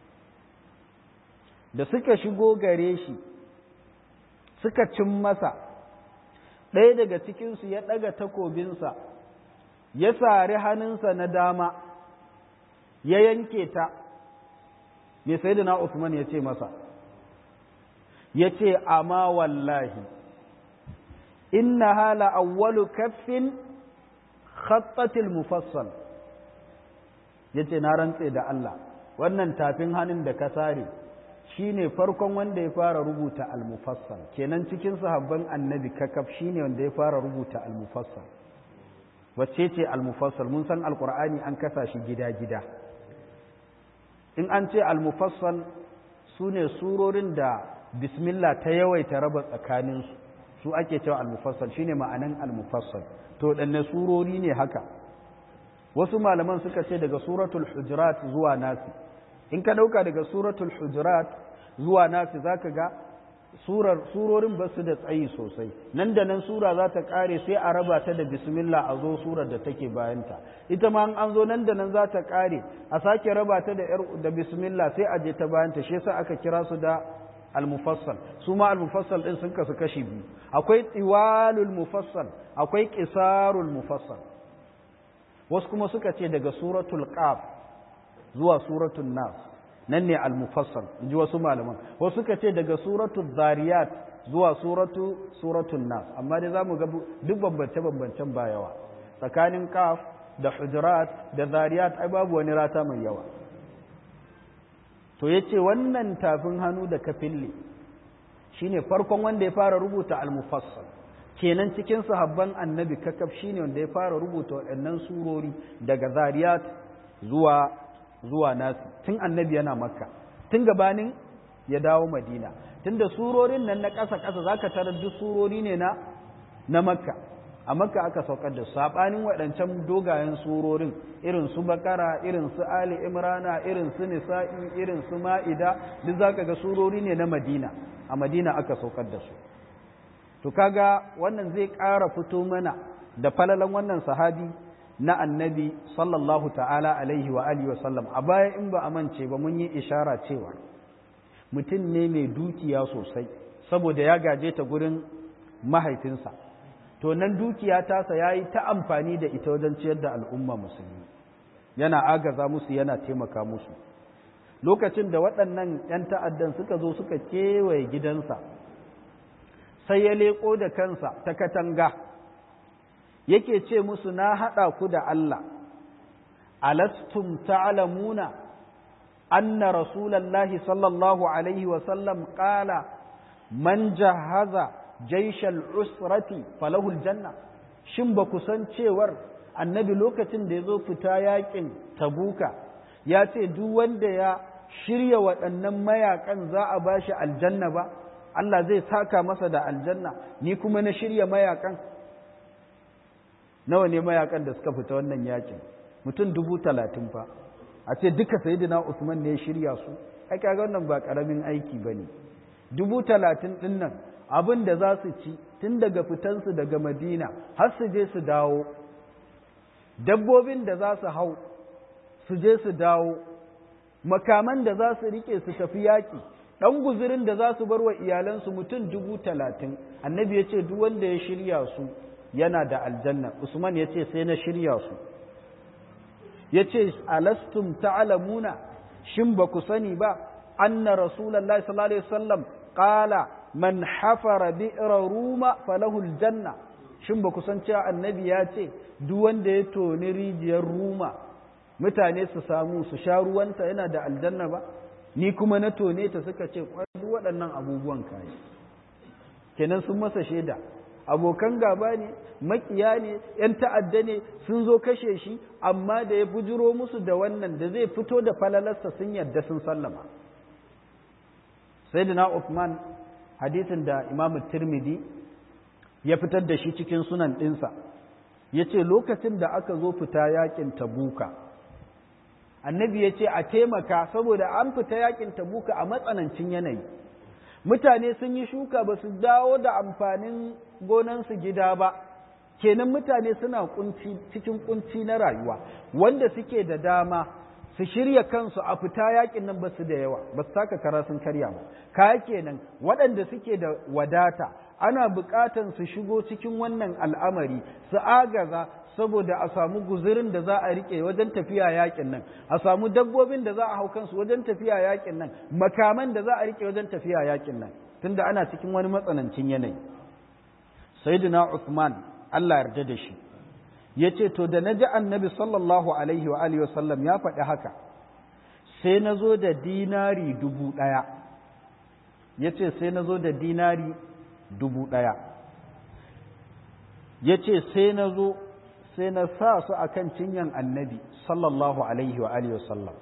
da suka shigo gare shi suka cin masa ɗaya daga cikinsu ya ɗaga takobinsa ya sari hannunsa na dama ya yanke ta mai sai da na Usman ya ce masa ya ce amma wallahi inna hala awwalu kaffin khattatil mufassal ya ce na rantse da Allah wannan tafin hannun da ka sare shi ne farkon wanda ya fara rubuta al-mufassal kenan cikin sahabban annabi kakaf shi ne wanda ya fara rubuta al-mufassal wacce ce al-mufassal mun san alkur'ani an kasa shi gida-gida in an ce al-mufassal su ne surorin da bismillah ta yawaita raba tsakaninsu su ake cewa al-mufassal shine ma'anan al-mufassal to danne surori ne haka wasu malaman suka ce daga suratul hujurat zuwa nasi in ka dauka daga suratul hujurat zuwa nasi zaka ga surar surorin ba su da tsayi sosai nan da nan sura za ta kare sai a raba ta da bismillah a zo surar da take bayanta ita ma an zo nan da nan za ta kare a sake raba ta da da bismillah sai a je ta bayanta shi yasa aka kira su da al-mufassal su ma al-mufassal din sun kasu kashi biyu akwai tiwalul mufassal akwai qisarul mufassal wasu kuma suka ce daga suratul qaf zuwa suratul nas nan ne al-mufassal inji wasu malaman wasu suka ce daga suratul zariyat zuwa suratu suratul nas amma dai zamu ga duk bambance bambancen ba yawa tsakanin qaf da hujurat da zariyat ai babu wani rata mai yawa to yace wannan tafin hannu da kafille shine farkon wanda ya fara rubuta al-mufassal kenan cikin sahabban annabi kakaf shine wanda ya fara rubuta waɗannan surori daga zariyat zuwa zuwa nasi tun annabi yana makka tun gabanin ya dawo madina tunda surorin nan na ƙasa ƙasa zaka tarar duk surori ne na na makka a makka aka saukar da sabanin waɗancan dogayen surorin irin su bakara irin su ali imrana irin su nisa'i irin su ma'ida duk zaka ga surori ne na madina a madina aka saukar da su to kaga wannan zai ƙara fito mana da falalan wannan sahabi na annabi sallallahu ta'ala alaihi wa alihi wa sallam a baya in ba a mance ba mun yi ishara cewa mutum ne mai dukiya sosai saboda ya gaje ta gurin mahaifinsa to nan dukiya tasa ya yi ta amfani da ita wajen ciyar da al'umma musulmi yana agaza musu yana taimaka musu lokacin da waɗannan ‘yan ta'addan suka zo suka kewaye gidansa sai ya leƙo da kansa ta katanga yake ce musu na haɗa ku da Allah alastum ta'lamuna anna rasulallahi sallallahu alaihi wasallam ƙala man jahaza jaishal usrati falahul janna shin ba ku san cewar annabi lokacin da ya zo fita yakin tabuka ya ce duk wanda ya shirya waɗannan mayakan za a ba shi aljanna ba Allah zai saka masa da aljanna ni kuma na shirya mayakan nawa ne mayakan da suka fita wannan yakin mutum dubu talatin fa a ce duka sayidina Usman ne ya shirya su ai kaga wannan ba karamin aiki bane dubu talatin din nan abin da za su ci tun daga fitansu daga Madina har su je su dawo dabbobin da za su hau su je su dawo makaman da za su rike su tafi yaƙi ɗan guzurin da za su bar wa iyalansu mutum dubu talatin annabi ya ce duk wanda ya shirya su yana da aljanna usman ya ce sai na shirya su ya ce alastum ta'alamuna shin ba ku sani ba anna rasulallah sallallahu alaihi wasallam qala man hafara bi'ra ruma falahu aljanna shin ba ku san cewa annabi ya ce duk wanda ya toni rijiyar ruma mutane su samu su sha ruwanta yana da aljanna ba ni kuma na tone ta suka ce duk waɗannan abubuwan kayi kenan sun masa shaida abokan gaba ne makiya ne ‘yan ta'adda ne sun zo kashe shi amma da ya bujiro musu da wannan da zai fito da falalarsa sun yarda sun sallama sai da na Uthman hadisin da imamu tirmidhi ya fitar da shi cikin sunan ɗinsa ya ce lokacin da aka zo fita yakin tabuka annabi ya ce a taimaka saboda an fita yakin tabuka a matsanancin yanayi mutane sun yi shuka ba su dawo da amfanin gonansu gida ba kenan mutane suna kunci cikin kunci na rayuwa wanda suke da dama su shirya kansu a fita yakin nan ba su da yawa ba su taka kara sun karya ba kaya kenan waɗanda suke da wadata ana buƙatan su shigo cikin wannan al'amari su agaza saboda a samu guzurin da za a rike wajen tafiya yakin nan a samu dabbobin da za a hau kansu wajen tafiya yakin nan makaman da za a rike wajen tafiya yakin nan tunda ana cikin wani matsanancin yanayi sayyidina Uthman Allah yarda da shi yace to da naji annabi sallallahu alaihi wa alihi wasallam ya faɗi haka sai na zo da dinari dubu ɗaya yace sai na zo da dinari dubu ɗaya yace sai na zo sai na sa su a kan cinyan annabi sallallahu alaihi wa alihi wasallam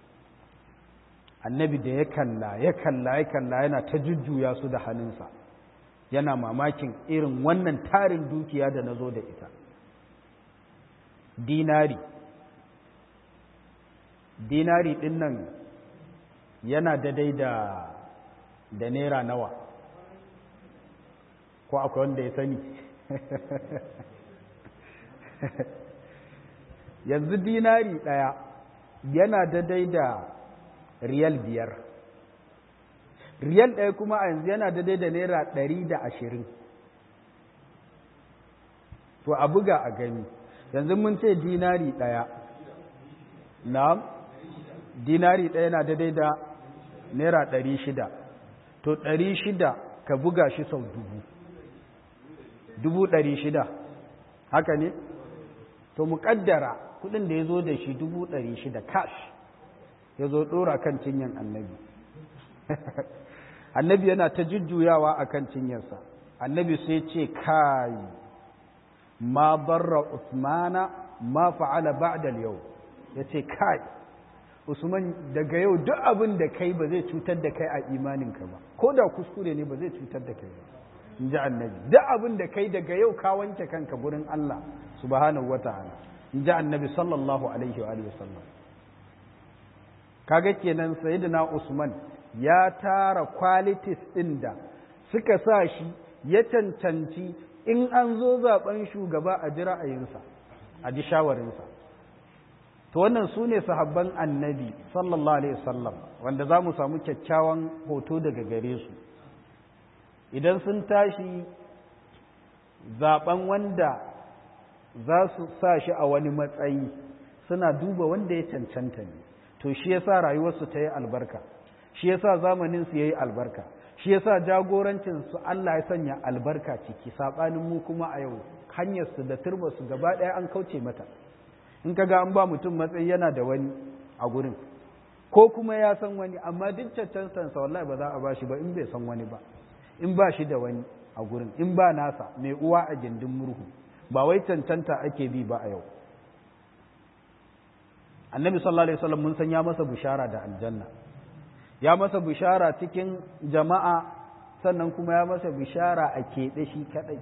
annabi da ya kalla ya kalla ya kalla yana ta jujjuya su da hannunsa yana mamakin irin wannan tarin dukiya da na zo da ita dinari dinari ɗin nan yana daidai da da naira nawa ko akwai wanda ya sani yanzu dinari ɗaya yana daidai da riyal biyar riyal ɗaya kuma a yanzu yana daidai da naira ɗari da ashirin to a buga a gani yanzu mun ce dinari ɗaya na dinari ɗaya na daidai da naira ɗari shida to ɗari shida ka buga shi sau dubu dubu ɗari shida haka ne to muƙaddara kuɗin da ya zo da shi dubu ɗari shida cash ya zo ɗora kan cinyan annabi annabi yana ta jujjuyawa a kan cinyarsa annabi sai ce kai ma barra usmana ma fa'ala ba'da yau ya ce kai usman daga yau duk abin da kai ba zai cutar da kai a imaninka ba ko da kuskure ne ba zai cutar da kai ba in ji annabi duk abin da kai daga yau ka wanke kanka gurin Allah subhanahu wata'ala in ji annabi sallallahu alaihi wa alihi wasallam kaga kenan sayyidina Usman ya tara qualities din da suka sa shi ya cancanci in an zo zaben shugaba a ji ra'ayinsa a ji shawarinsa to wannan su ne sahabban annabi sallallahu alaihi wasallam wanda za mu samu kyakkyawan hoto daga gare su idan sun tashi zaben wanda za su sa shi a wani matsayi suna duba wanda ya cancanta ne to shi yasa rayuwarsu ta yi albarka shi yasa zamaninsu ya yi albarka shi yasa jagorancinsu Allah ya sanya albarka ciki saɓanin mu kuma a yau hanyarsu da turbarsu gaba ɗaya an kauce mata in ka ga an ba mutum matsayi yana da wani a gurin ko kuma ya san wani amma duk cancantansa wallahi ba za a ba shi ba in bai san wani ba in ba shi da wani a gurin in ba nasa mai uwa a gindin murhu ba wai cancanta ake bi ba a yau annabi sallallahu alaihi wasallam mun san ya masa bishara da aljanna ya masa bishara cikin jama'a sannan kuma ya masa bishara a keɓe shi kaɗai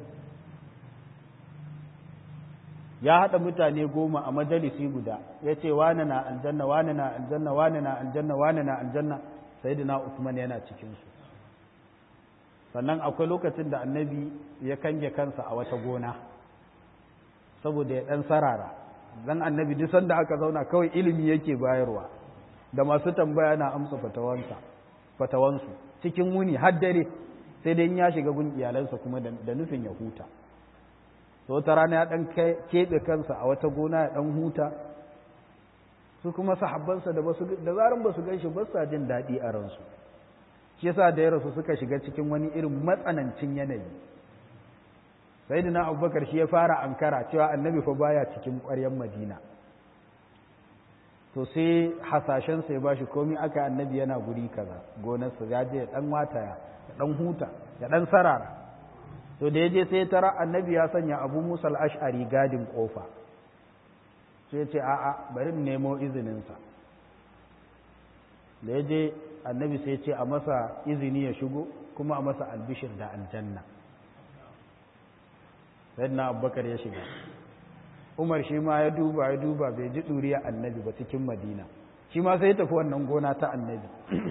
ya haɗa mutane goma a majalisi guda ya ce wane na aljanna wane na aljanna wane na aljanna wane na aljanna sayyidina Usman yana cikinsu sannan akwai lokacin da annabi ya kange kansa a wata gona saboda ya ɗan sarara dan annabi duk sanda aka zauna kawai ilimi yake bayarwa da masu tambaya na amsa fatawansa fatawansu cikin wuni har dare sai dai ya shiga gun iyalansa kuma da nufin ya huta to wata rana ya dan keɓe kansa a wata gona ya dan huta su kuma sahabbansa da basu da zaran basu ganshi ba sa jin daɗi a ransu shi yasa da ya rasu suka shiga cikin wani irin matsanancin yanayi sayyidina abubakar shi ya fara ankara cewa annabi fa baya cikin ƙwaryar madina to sai hasashen sai ba shi komi aka annabi yana guri kaza gonarsa ya je ya dan wataya ya dan huta ya dan sarara to da ya je sai tara annabi ya sanya abu musa al-ash'ari gadin kofa sai ya ce a'a bari in nemo izininsa da ya je annabi sai ya ce a masa izini ya shigo kuma a masa albishir da aljanna sayyidina abubakar ya shiga umar shi ma ya duba ya duba bai ji ɗuriya annabi ba cikin madina shi ma sai ya tafi wannan gona ta annabi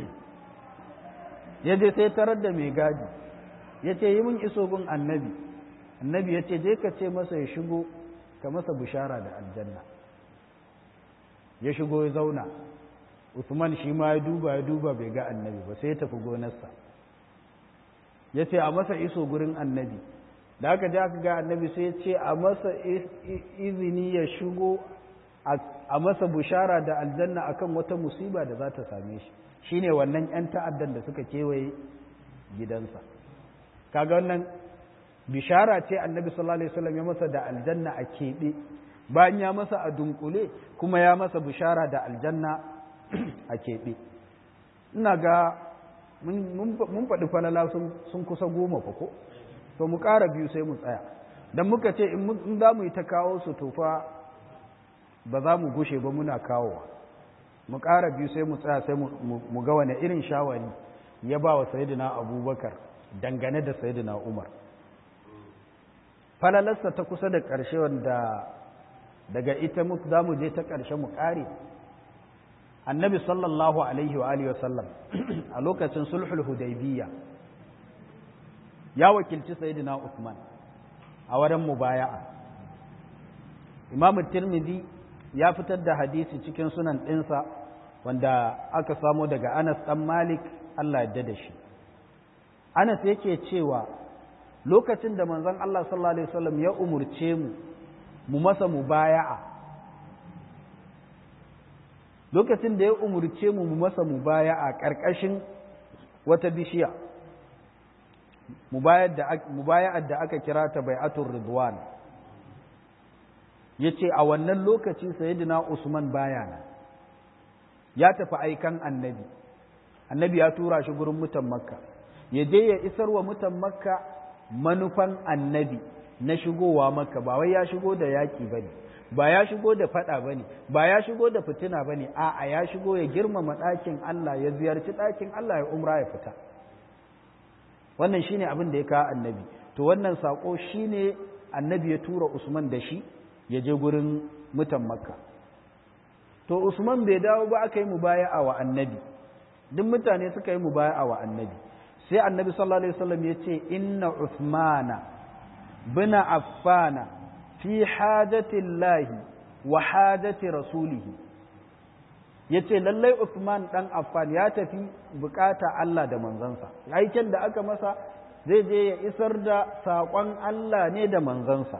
ya je sai tarar da mai gadi ya ce yi min iso gun annabi annabi ya ce je ka ce masa ya shigo ka masa bishara da aljanna ya shigo ya zauna usman shi ma ya duba ya duba bai ga annabi ba sai ya tafi gonarsa ya ce a masa iso gurin annabi da aka ji aka ga annabi sai ce a masa izini ya shigo a masa bushara da aljanna akan wata musiba da za ta same shi shine wannan 'yan ta'addan da suka kewaye gidansa kaga wannan bishara ce annabi sallallahu alaihi wasallam ya masa da aljanna a keɓe bayan ya masa a dunkule kuma ya masa bishara da aljanna a keɓe ina ga mun faɗi falala sun kusa goma fa ko to mu ƙara biyu sai mu tsaya don muka ce in za mu yi ta kawo su tofa ba za mu gushe ba muna kawowa mu ƙara biyu sai mu tsaya sai mu ga wane irin shawari ya ba wa sayidina abubakar dangane da sayidina umar falalarsa ta kusa da ƙarshe wanda daga ita za mu je ta ƙarshe mu ƙare annabi sallallahu alaihi wa alihi wasallam a lokacin sulhul hudaybiyya ya wakilci sayyidina Uthman a wurin mubaya'a Imam Tirmidhi ya fitar da hadisi cikin sunan ɗinsa wanda aka samo daga Anas ɗan Malik Allah ya da shi Anas yake cewa lokacin da manzon Allah sallallahu alaihi wasallam ya umurce mu mu masa mubaya'a lokacin da ya umurce mu mu masa mubaya'a ƙarƙashin wata bishiya mubaya'ar da aka kira ta bai'atul ridwan yace a wannan lokaci sayyidina Usman baya nan ya tafi aikan annabi annabi ya tura shi gurin mutan makka ya je ya isar wa mutan makka manufan annabi na shigowa makka ba wai ya shigo da yaki bane ba ya shigo da fada bane ba ya shigo da fitina bane a'a ya shigo ya girmama ɗakin Allah ya ziyarci ɗakin Allah ya umra ya fita wannan shine abin da ya kawo annabi to wannan sako shine annabi ya tura Usman da shi ya je gurin mutan Makka to Usman bai dawo ba aka yi mubaya'a wa annabi duk mutane suka yi mubaya'a wa annabi sai annabi sallallahu alaihi wasallam ya ce inna Uthmana bina affana fi hajati llahi wa hajati rasulihi yace lallai Uthman dan Affan ya tafi bukata Allah da manzansa aikin da aka masa zai je ya isar da saƙon Allah ne da manzansa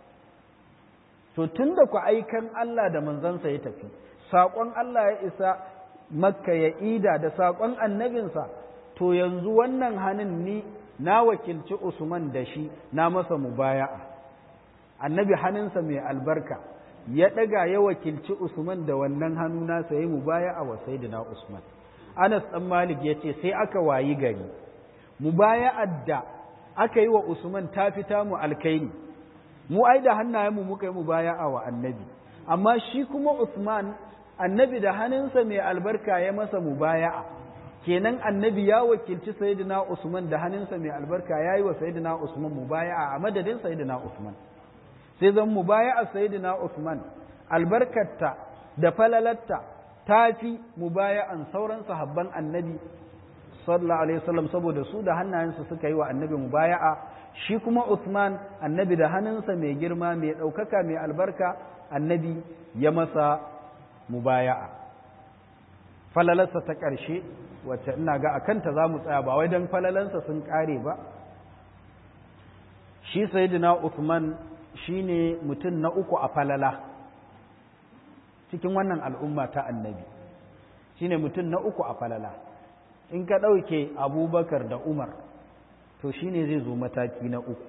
to tunda ku aikan Allah da manzansa ya tafi saƙon Allah ya isa makka ya ida da saƙon annabinsa to yanzu wannan hannun ni na wakilci Usman da shi na masa mubaya'a annabi hannunsa mai albarka ya ɗaga ya wakilci Usman da wannan hannu nasa ya mubaya'a wa sayyidina Usman Anas ɗan Malik ya ce sai aka wayi gari mubaya'ar da aka yi wa Usman ta fita mu alkaini mu ai da hannayenmu muka yi mubaya'a wa annabi amma shi kuma Usman annabi da hannunsa mai albarka ya masa mubaya'a kenan annabi ya wakilci sayyidina Usman da hannunsa mai albarka yayi wa sayyidina Usman mubaya'a a madadin sayyidina Usman sai zan mubaya'a sayyidina Usman albarkarta da falalatta tafi mubaya'an sauran sahabban annabi sallallahu alaihi wasallam saboda su da hannayensu suka yi wa annabi mubaya'a shi kuma Usman annabi da hannunsa mai girma mai ɗaukaka mai albarka annabi ya masa mubaya'a falalarsa ta ƙarshe wacce ina ga a kanta za mu tsaya ba wai don falalansa sun ƙare ba shi sayidina Uthman shine mutum na uku a falala cikin wannan al'umma ta annabi shine mutum na uku a falala in ka ɗauke abubakar da umar to shine zai zo mataki na uku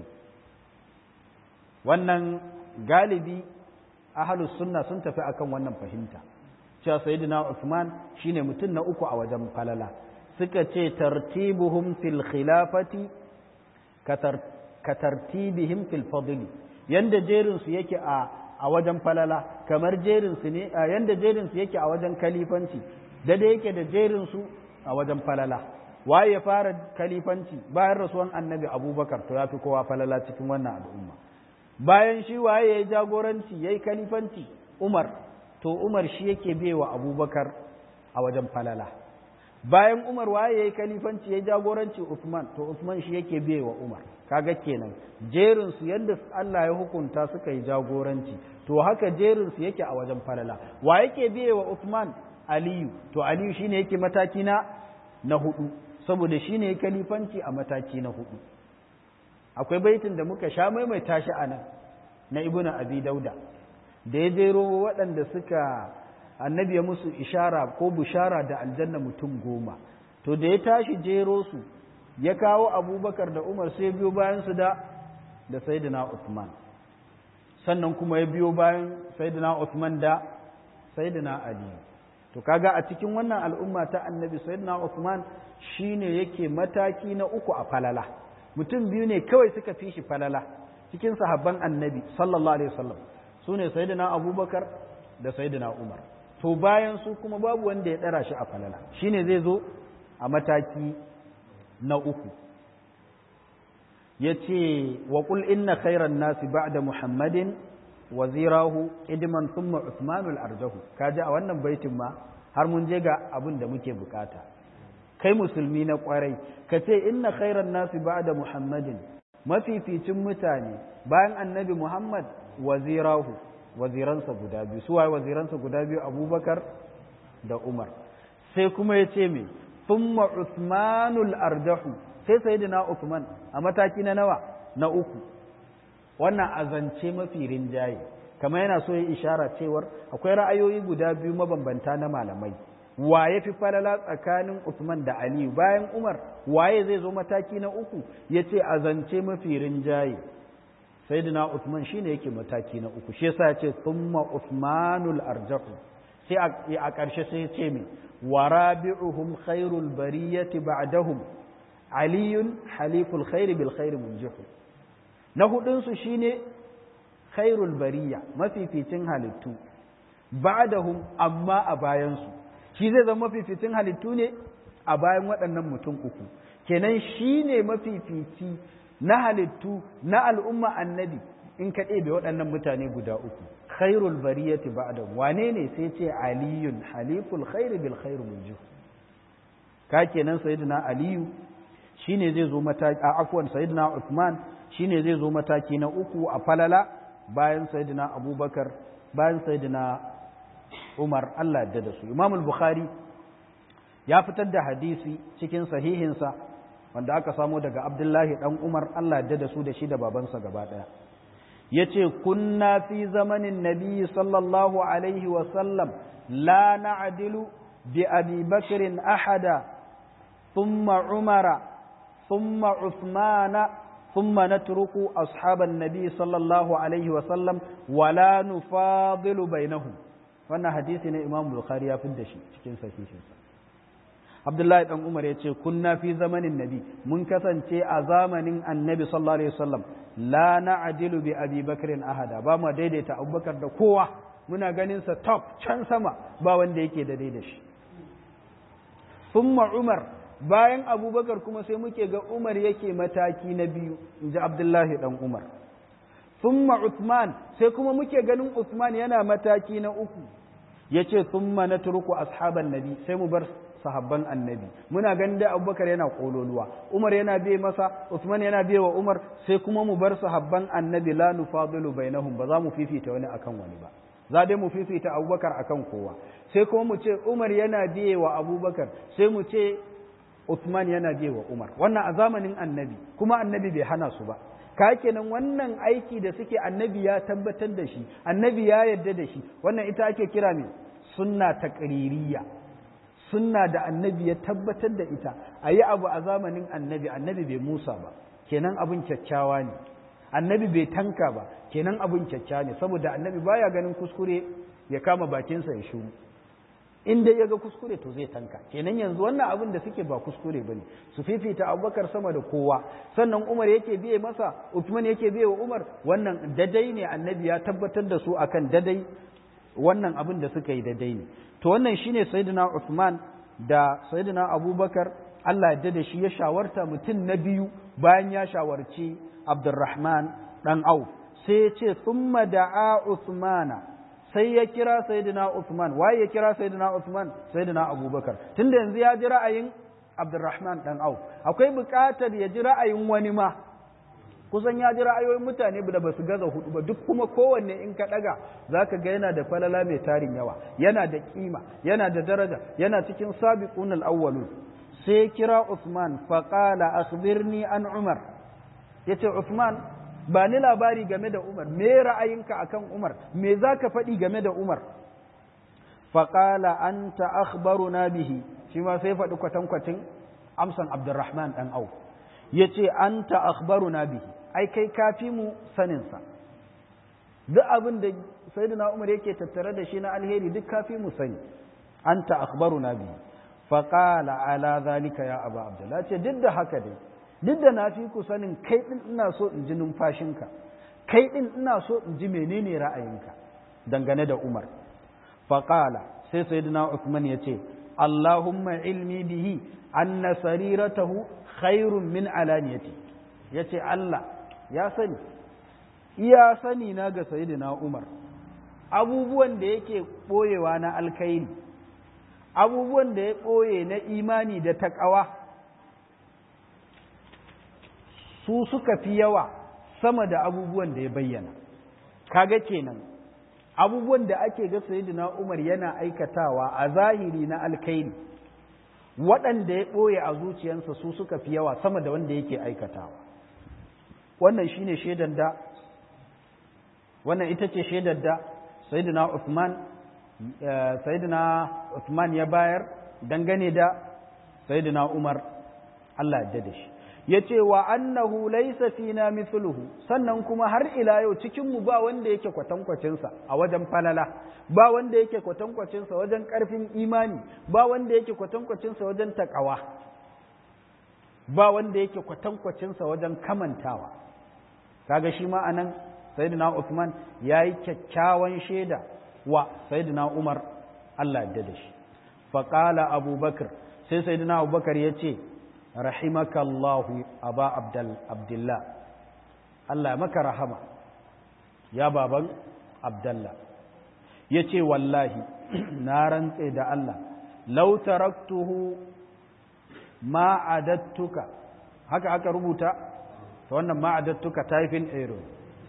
wannan galibi ahalus sunna sun tafi akan wannan fahimta cewa sayyidina Uthman shine mutum na uku a wajen falala suka ce tartibuhum fil khilafati ka tartibihim fil fadli yanda jerin su yake a a wajen falala kamar jerin su ne yanda jerin su yake a wajen kalifanci da da yake da jerin su a wajen falala waye ya fara kalifanci bayan rasuwan annabi abubakar to ya fi kowa falala cikin wannan al'umma bayan shi waye ya yi jagoranci ya yi kalifanci umar to umar shi yake bewa abubakar a wajen falala bayan umar waye ya yi kalifanci ya yi jagoranci usman to usman shi yake bewa umar kaga kenan jerinsu yadda allah ya hukunta suka yi jagoranci to haka jerinsu yake a wajen falala wa yake bewa usman aliyu to aliyu shine yake mataki na na hudu saboda shine ya kalifanci a mataki na hudu akwai baitin da muka sha maimaita shi a nan na ibnu abi dauda da ya jero waɗanda suka annabi ya musu ishara ko bushara da aljanna mutum goma to da ya tashi jero su ya kawo abubakar da umar sai biyo bayan su da da sayyidina usman sannan kuma ya biyo bayan sayyidina usman da sayyidina ali to kaga a cikin wannan al'umma ta annabi sayyidina usman shine yake mataki na uku a falala mutum biyu ne kawai suka fi shi falala cikin sahabban annabi sallallahu alaihi wasallam su ne sayyidina abubakar da sayyidina umar to bayan su kuma babu wanda ya ɗara shi a falala shine zai zo a mataki na uku ya ce wa ƙul inna khairan nasi ba'da muhammadin wazirahu idman thumma usmanul arjahu kaji a wannan baitin ma har mun je ga abin da muke bukata kai musulmi na kwarai ka ce inna khairan nasi ba'da muhammadin mafificin mutane bayan annabi muhammad wazirahu waziransa guda biyu su waye waziransa guda biyu abubakar da umar sai kuma ya ce me thumma usmanul arjahu sai sayyidina usman a mataki na nawa na uku wannan azance mafi rinjaye kamar yana so ya ishara cewar akwai ra'ayoyi guda biyu mabambanta na malamai waye fi falala tsakanin Usman da Aliyu bayan Umar waye zai zo mataki na uku yace azance mafi rinjaye sayyidina Usman shine yake mataki na uku shi yasa yace thumma Usmanul arjahu sai a ƙarshe sai ya ce me warabi'uhum khairul bariyati ba'dahum aliyun haliful khairi bil khairi munjihu na hudunsu shine khairul bariya mafificin halittu ba'dahum amma a bayansu shi zai zama mafificin halittu ne a bayan waɗannan mutum uku kenan shi ne mafifici na halittu na al'umma annabi in ka ɗebe waɗannan mutane guda uku khairul bariyati ba'dahum wane ne sai ce aliyun haliful khairi bil khairi munjihu ka kenan sayyidina aliyu shine zai zo mataki a afwan sayyidina Uthman shine zai zo mataki na uku a falala bayan sayyidina Abubakar bayan sayyidina Umar Allah ya da su Imam al-Bukhari ya fitar da hadisi cikin sahihinsa wanda aka samo daga Abdullahi dan Umar Allah ya da su da shi da babansa gaba daya yace kunna fi zamanin nabiyyi sallallahu alaihi wa sallam la na'dilu bi Abi Bakr ahada thumma Umara ثم عثمان ثم نترك أصحاب النبي صلى الله عليه وسلم ولا نفاضل بينهم wannan hadisi ne Imam Bukhari ya fidda shi cikin sahihinsa Abdullahi dan Umar ya ce kunna fi zamanin Nabi mun kasance a zamanin Annabi sallallahu alaihi wasallam la na'dilu bi Abi Bakr ahada ba mu daidaita Abubakar da kowa muna ganin sa top can sama ba wanda yake da daidai shi thumma Umar bayan abubakar kuma sai muke ga umar yake mataki na biyu in ji abdullahi dan umar summa Uthman sai kuma muke ganin Uthman yana mataki na uku ya ce summa na turku ashaban nabi sai mu bar sahabban annabi muna ganin da abubakar yana kololuwa umar yana biye masa Uthman yana biye wa umar sai kuma mu bar sahabban annabi la nufadilu bainahum ba za mu fifita wani akan wani ba za dai mu fifita abubakar akan kowa sai kuma mu ce umar yana biye wa abubakar sai mu ce Uthman yana biye wa umar wannan a zamanin annabi kuma annabi bai hana su ba ka kenan wannan aiki da suke annabi ya tabbatar da shi annabi ya yarda da shi wannan ita ake kira ne sunna taqririyya sunna da annabi ya tabbatar da ita a yi abu a zamanin annabi annabi bai musa ba kenan abin kyakkyawa ne annabi bai tanka ba kenan abin kyakkyawa ne saboda annabi baya ganin kuskure ya kama bakinsa ya shuru in dai ya ga kuskure to zai tanka kenan yanzu wannan abin da suke ba kuskure bane su fifita abubakar sama da kowa sannan umar yake biye masa uthman yake biye wa umar wannan dadai ne annabi ya tabbatar da su akan dadai wannan abin da suka yi dadai ne to wannan shine sayyidina uthman da sayyidina abubakar Allah ya da shi ya shawarta mutum na biyu bayan ya shawarci abdurrahman dan auf sai ya ce thumma da'a uthmana sai ya kira sayyidina Uthman waye ya kira sayyidina Uthman sayyidina Abubakar tunda yanzu ya ji ra'ayin Abdurrahman dan Auf akwai buƙatar ya ji ra'ayin wani ma kusan ya ji ra'ayoyin mutane da basu gaza hudu ba duk kuma kowanne in ka daga zaka ga yana da falala mai tarin yawa yana da kima yana da daraja yana cikin sabiqun al-awwalun sai kira Uthman fa qala akhbirni an Umar yace Uthman ba ni labari game da Umar, me ra'ayinka akan Umar, me za ka faɗi game da Umar? Faƙala an ta'akhbaru na bihi, shi ma sai faɗi kwatankwacin amsan Abdurrahman ɗan au, ya ce an ta'akhbaru na bihi, ai kai kafi mu saninsa. Duk abin da Sayyidina Umar yake tattare da shi na alheri duk kafi mu sani, an ta'akhbaru na bihi. Faƙala ala zalika ya Aba Abdullah, ce duk da haka dai, duk da na fi ku sanin kai ɗin ina so in ji numfashinka kai ɗin ina so in ji menene ra'ayinka dangane da Umar faƙala sai sayyidina Uthman ya ce Allahumma ilmi bihi anna sariratahu khairun min alaniyati ya ce Allah ya sani iya sani na ga sayyidina Umar abubuwan da yake ɓoyewa na alkhairi abubuwan da ya ɓoye na imani da taƙawa su suka fi yawa sama da abubuwan da ya bayyana kaga kenan abubuwan da ake ga sayyidina Umar yana aikatawa a zahiri na alkhairi waɗanda ya ɓoye a zuciyarsa su suka fi yawa sama da wanda yake aikatawa wannan shine shaidar da wannan ita ce shaidar da sayyidina Uthman sayyidina Uthman ya bayar dangane da sayyidina Umar Allah ya da shi ya ce wa annahu laysa fina mithluhu sannan kuma har ila yau cikin mu ba wanda yake kwatankwacinsa a wajen falala ba wanda yake kwatankwacinsa wajen ƙarfin imani ba wanda yake kwatankwacinsa wajen takawa ba wanda yake kwatankwacinsa wajen kamantawa kaga shi ma anan sayyidina Uthman yayi kyakkyawan shaida wa sayyidina Umar Allah ya da shi faqala Abubakar sai sayyidina Abubakar ya ce rahimaka Allahu aba abdal abdullah Allah maka rahama ya baban abdullah yace wallahi na rantse da Allah law taraktuhu ma adattuka haka aka rubuta to wannan ma adattuka typing error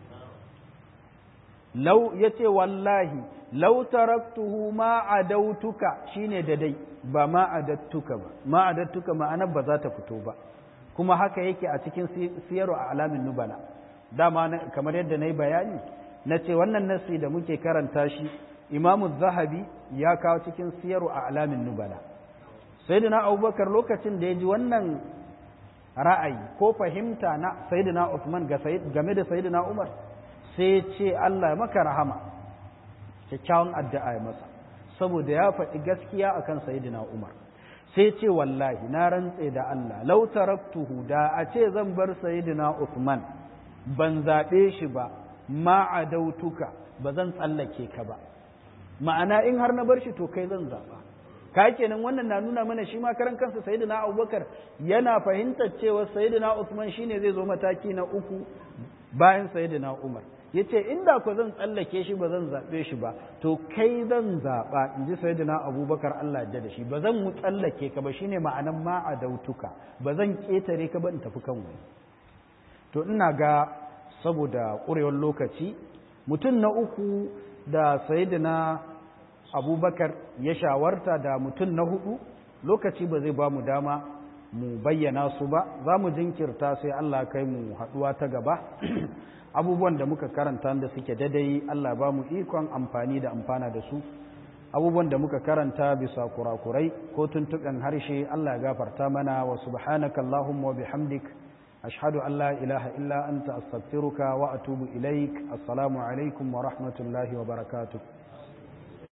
law yace wallahi law taraktuhu ma adautuka shine da dai ba ma adattuka ba ma adattuka ma'anar ba za ta fito ba kuma haka yake a cikin siyarwa a alamin nubala dama kamar yadda na yi bayani na ce wannan nasi da muke karanta shi imamu zahabi ya kawo cikin siyarwa a alamin nubala sai da na abubakar lokacin da ya ji wannan ra'ayi ko fahimta na sayyidina Uthman game da sayyidina Umar sai ce Allah maka rahama kyakkyawan addu'a ya masa saboda ya faɗi gaskiya akan sayyidina Umar sai ce wallahi na rantse da Allah law taraktuhu da a ce zan bar sayyidina Uthman ban zaɓe shi ba ma adautuka ba zan tsallake ka ba ma'ana in har na bar shi to kai zan zaɓa ka kenan wannan na nuna mana shi ma karan kansa sayyidina Abubakar yana fahimtar cewa sayyidina Uthman shine zai zo mataki na uku bayan sayyidina Umar yace inda ko zan tsallake shi ba zan zaɓe shi ba to kai zan zaɓa in ji sayyidina Abubakar Allah ya da shi ba zan mu tsallake ka ba shine ma'anan ma adautuka ba zan ketare ka ba in tafi kan wani to ina ga saboda ƙurewar lokaci mutum na uku da sayidina abubakar ya shawarta da mutum na hudu lokaci ba zai ba mu dama mu bayyana su ba za mu jinkirta sai Allah kai mu haduwa ta gaba abubuwan da muka karanta da suke dadai Allah ba mu ikon amfani da amfana da su abubuwan da muka karanta bisa kurakurai ko tuntuɓen harshe Allah ya gafarta mana wa subhanaka Allahumma wa bihamdik ashhadu an la ilaha illa anta astaghfiruka wa atubu ilaik assalamu alaikum wa rahmatullahi wa barakatuh